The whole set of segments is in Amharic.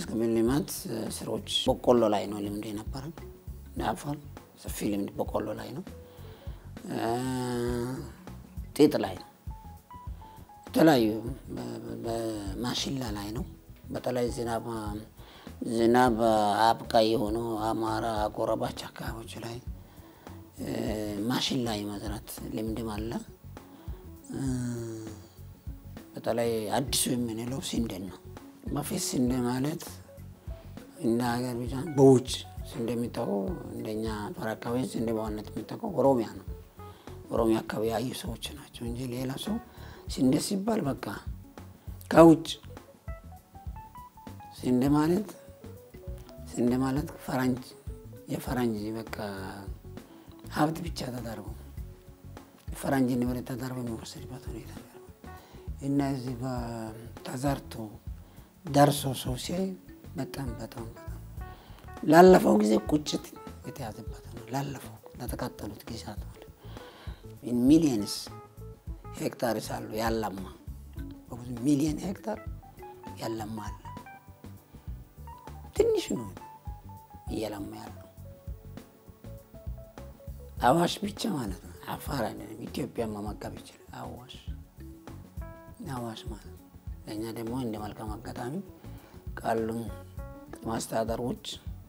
ሰብል ልማት ስራዎች በቆሎ ላይ ነው ልምድ የነበረ አፋር ሰፊ ልምድ በቆሎ ላይ ነው። ጥጥ ላይ ነው። የተለያዩ በማሽላ ላይ ነው። በተለይ ዝናብ ዝናብ አብቃይ የሆኑ አማራ ጎረባች አካባቢዎች ላይ ማሽላ የመዝራት ልምድም አለ። በተለይ አዲሱ የምንለው ስንዴን ነው። በፊት ስንዴ ማለት እንደ ሀገር ብቻ በውጭ ስንዴ የሚታወቀው እንደኛ ጦር አካባቢ ስንዴ በዋነት የሚታወቀው ኦሮሚያ ነው። ኦሮሚያ አካባቢ ያዩ ሰዎች ናቸው እንጂ ሌላ ሰው ስንዴ ሲባል በቃ ከውጭ ስንዴ ማለት ስንዴ ማለት ፈረንጅ የፈረንጅ በቃ ሀብት ብቻ ተደርጎ ፈረንጅ ንብረት ተደርጎ የሚወሰድበት ሁኔታ እና እዚህ ተዘርቶ ደርሶ ሰው ሲያይ በጣም በጣም በጣም ላለፈው ጊዜ ቁጭት የተያዘበት ነው። ላለፈው ለተቃጠሉት ጊዜያት ማለት ሚሊየንስ ሄክታር ሳሉ ያለማ በብዙ ሚሊየን ሄክታር ያለማ አለ። ትንሽ ነው እየለማ ያለው አዋሽ ብቻ ማለት ነው። አፋር አይደለም ኢትዮጵያን መመገብ ይችላል። አዋሽ አዋሽ ማለት ለእኛ ደግሞ እንደ መልካም አጋጣሚ ካሉን ማስተዳደሮች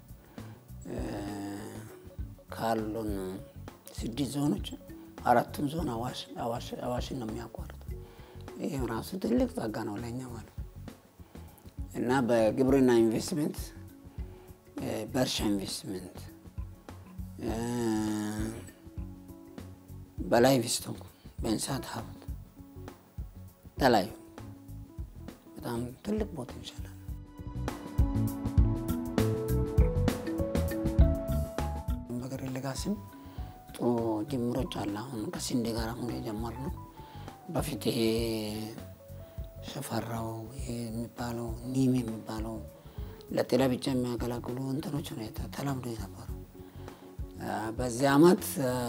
ካሉን ስድስት ዞኖች አራቱም ዞን አዋሽን ነው የሚያቋርጥ። ይህ ራሱ ትልቅ ጸጋ ነው ለእኛ ማለት ነው እና በግብርና ኢንቨስትመንት፣ በእርሻ ኢንቨስትመንት፣ በላይቭ ስቶክ፣ በእንስሳት ሀብት ተለያዩ በጣም ትልቅ ቦታ ይችላል። በገር ለጋስም ጥሩ ጅምሮች አለ። አሁን ከስንዴ ጋር አሁን የጀመርነው በፊት ይሄ ሸፈራው ይሄ የሚባለው ኒም የሚባለው ለጤና ብቻ የሚያገለግሉ እንትኖች ነው ተለምዶ የነበረው። በዚህ አመት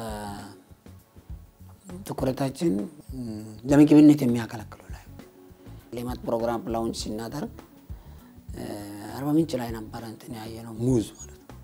ትኩረታችን ለምግብነት የሚያገለግሉ ላይ ሌማት ፕሮግራም ላውንች ሲናደርግ አርባ ምንጭ ላይ ነበረ እንትን ያየ ነው ሙዝ ማለት ነው።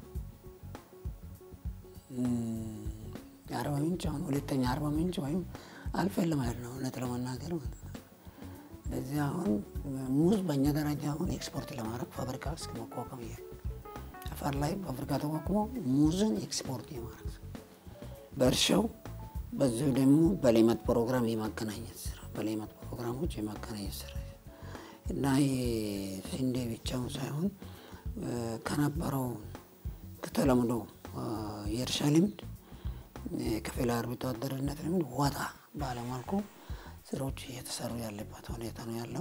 አርባ ምንጭ አሁን ሁለተኛ አርባ ምንጭ ወይም አልፈን ለማሄድ ነው እውነት ለመናገር ማለት ነው። ለዚህ አሁን ሙዝ በእኛ ደረጃ አሁን ኤክስፖርት ለማድረግ ፋብሪካ እስከ መቋቋም እያለ አፋር ላይ ፋብሪካ ተቋቁሞ ሙዝን ኤክስፖርት የማድረግ በእርሻው በዚሁ ደግሞ በሌማት ፕሮግራም የማገናኘት ስራ በሌማት ፕሮግራሞች የማገናኘት ስራ እና ስንዴ ብቻውን ሳይሆን ከነበረው ከተለምዶ የእርሻ ልምድ ከፊል አርብቶ አደርነት ልምድ ወጣ ባለመልኩ ስራዎች እየተሰሩ ያለበት ሁኔታ ነው ያለው።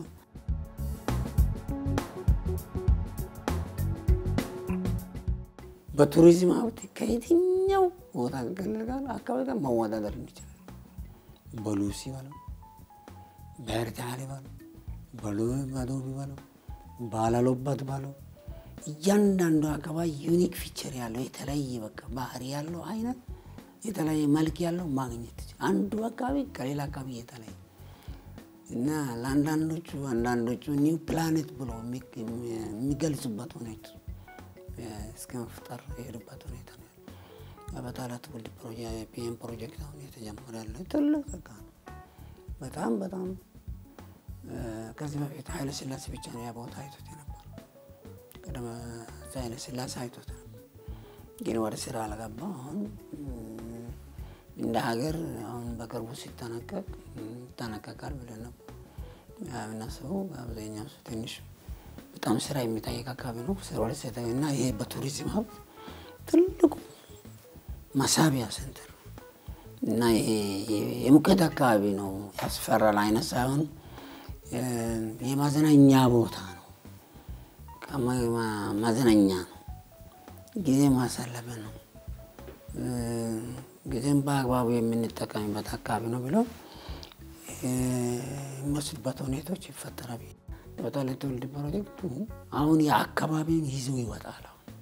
በቱሪዝም ሀብት ከየትኛው ቦታ ክልል ጋር አካባቢ ጋር መወዳደር እንችላል። በሉሲ በለው፣ በኤርታሌ በለው፣ በዶቢ በለው፣ ባላሎበት በለው እያንዳንዱ አካባቢ ዩኒክ ፊቸር ያለው የተለያየ በቃ ባህሪ ያለው አይነት የተለያየ መልክ ያለው ማግኘት አንዱ አካባቢ ከሌላ አካባቢ የተለያየ እና ለአንዳንዶቹ አንዳንዶቹ ኒው ፕላኔት ብሎ የሚገልጹበት ሁኔታ እስከ መፍጠር የሄዱበት ሁኔታ ነው። በታላ ትውልድ ፒኤም ፕሮጀክት አሁን የተጀመረ ያለ ትልቅ ጸጋ ነው። በጣም በጣም ከዚህ በፊት ኃይለ ስላሴ ብቻ ነው ያ ቦታ አይቶት የነበረ ቀደም ኃይለ ስላሴ አይቶት ነበር፣ ግን ወደ ስራ አልገባ። አሁን እንደ ሀገር አሁን በቅርቡ ሲጠናቀቅ ይጠናቀቃል ብለን ነበር የምናስበው። አብዛኛው ሰው ትንሽ በጣም ስራ የሚጠይቅ አካባቢ ነው ወደ ሴተ እና ይሄ በቱሪዝም ሀብት ትልቁ መሳቢያ ሴንተር እና ይሄ የሙቀት አካባቢ ነው። ያስፈራል አይነት ሳይሆን የማዝናኛ ቦታ ነው። ማዝናኛ ነው። ጊዜ ማሳለፈ ነው። ጊዜም በአግባቡ የምንጠቀምበት አካባቢ ነው ብለው የሚወስዱበት ሁኔታዎች ይፈጠራል። በተለይ ትውልድ ፕሮጀክቱ አሁን የአካባቢውን ይዞ ይወጣል።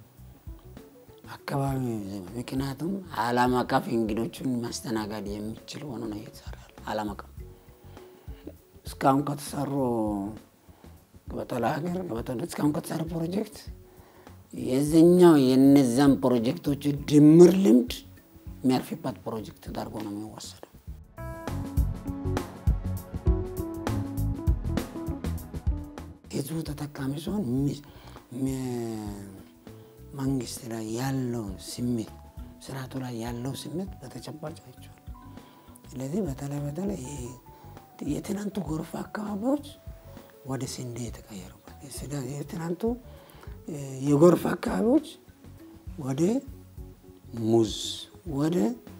አካባቢ ምክንያቱም ዓለም አቀፍ እንግዶችን ማስተናገድ የሚችል ሆኖ ነው እየተሰራ ዓለም አቀፍ እስካሁን ከተሰሩ በጠላ ሀገር እስካሁን ከተሰራ ፕሮጀክት የዚኛው የነዛን ፕሮጀክቶች ድምር ልምድ የሚያርፍበት ፕሮጀክት ተደርጎ ነው የሚወሰደው። ህዝቡ ተጠቃሚ ሲሆን መንግስት ላይ ያለውን ስሜት ስርዓቱ ላይ ያለው ስሜት በተጨባጭ አይቼዋለሁ። ስለዚህ በተለይ በተለይ የትናንቱ ጎርፍ አካባቢዎች ወደ ስንዴ የተቀየሩበት የትናንቱ የጎርፍ አካባቢዎች ወደ ሙዝ፣ ወደ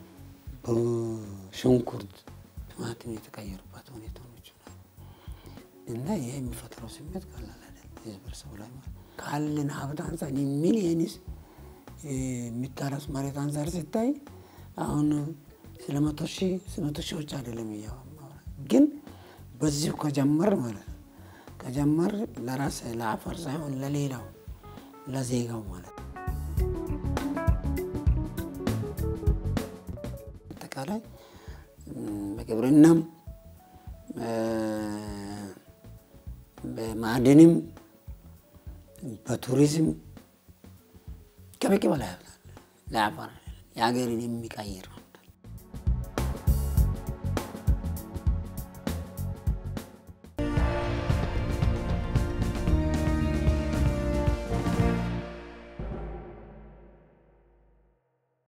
ሽንኩርት፣ ቲማቲም የተቀየሩበት ሁኔታዎች እና ይህ የሚፈጥረው ስሜት ቀላል አይደለም። ህዝበረሰቡ ላይ ካለን ሀብት አንጻር ሚሊየንስ የሚታረስ መሬት አንጻር ሲታይ አሁን ስለ መቶ ሺህ መቶ ሺዎች አይደለም እያወራ ግን በዚሁ ከጀመር ማለት ነው ከጀመር ለራስ ለአፈር ሳይሆን ለሌላው ለዜጋው ማለት ነው። አጠቃላይ በግብርናም በማዕድንም በቱሪዝም ከበቂ በላይ ለአፈር የሀገርን የሚቀይር